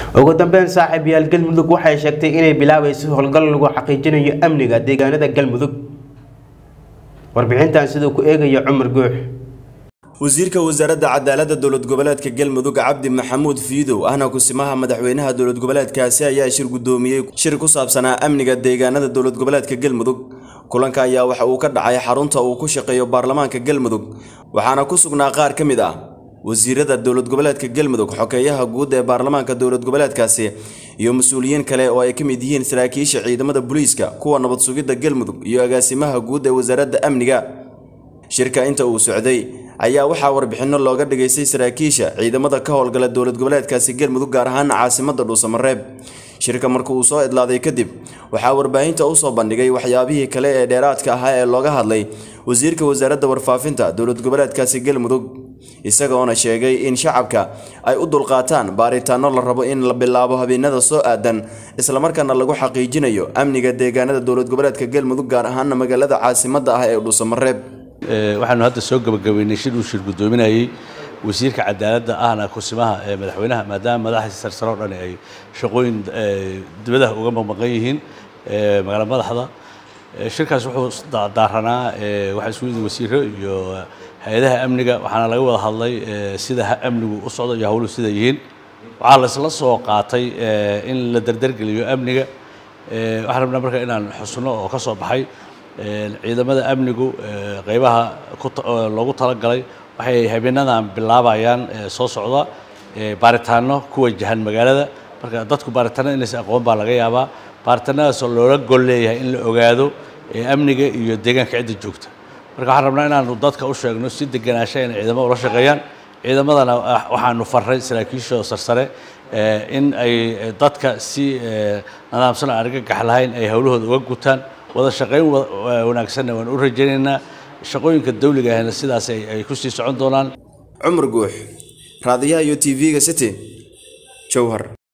ugu dambeyn saaxiibayaal galmudug waxay sheegtay inay bilaabayso howlgal lagu xaqiijinayo amniga deegaanada galmudug warbixintan siduu ku eegayo cumar guux wasiirka wasaaradda cadaaladda dowlad goboleedka galmudug cabdi maxamuud fiidow ahna kusimaha madaxweynaha dowlad goboleedkaasi ayaa shir guddoomiyey shir ku saabsanaa amniga deegaanada dowlad goboleedka galmudug kulanka ayaa waxa uu ka dhacay xarunta uu ku shaqeeyo baarlamaanka galmudug waxaana ku sugnaa qaar ka mid ah wasiirada dowlad goboleedka galmudug xokeeyaha guud ee baarlamaanka dowlad goboleedkaasi iyo mas-uuliyiin kale oo ay ka mid yihiin saraakiisha ciidamada booliiska kuwa nabad sugidda galmudug iyo agaasimaha guud ee wasaaradda amniga shirka inta uu socday ayaa waxaa warbixinno looga dhigaystay saraakiisha ciidamada ka howlgala dowlad goboleedkaasi galmudug gaar ahaan caasimadda dhuusamareeb shirka marka uu soo idlaaday kadib waxaa warbaahinta u soo bandhigay waxyaabihii kale ee dheeraadka ahaa ee looga hadlay wasiirka wasaaradda warfaafinta dowlad goboleedkaasi galmudug isagoona sheegay in shacabka ay u dulqaataan baaritaano la rabo in la bilaabo habeenada soo aadan islamarkaana lagu xaqiijinayo amniga deegaanada dowlad goboleedka galmudug gaar ahaana magaalada caasimadda ah ee dhuusamareeb waxaanu hadda soo gabagabeynay shir uu shir guddoominayey wasiirka cadaaladda ahna kusimaha ee madaxweynaha maadaama madaxdiisa sarsaro o dhan ay shaqooyin dibadaha uga maqmaqan yihiin magaala madaxda shirkaas wuxuu daaranaa waxaa isugu yimid wasiiro iyo hay-adaha amniga waxaana laga wada hadlay sida amnigu u socdo iyo hawluhu sida yihiin waxaa laisla soo qaatay in la dardargeliyo amniga waxaan rabnaa marka inaan xusno oo ka soo baxay ciidamada amnigu qeybaha loogu talagalay waxay habeenadan bilaabayaan soo socda baaritaano ku wajahan magaalada marka dadku baaritaanada inaysan aqoon baa laga yaabaa baaritaanadaasoo loola gol leeyahay in la ogaado amniga iyo deegaanka cidda joogta marka waxaan rabnaa inaanu dadka u sheegno si deganaansha inay ciidamada ula shaqeeyaan ciidamadana waxaanu faray saraakiishooda sarsare in ay dadka si nadaamsan aan argagax lahayn ay howlahooda uga gutaan wada shaqayn wanaagsanna waan u rajaynaynaa shaqooyinka dawliga ahna sidaas ay ku sii socon doonaan cumar guux raadiyaha iyo tv-ga city jowhar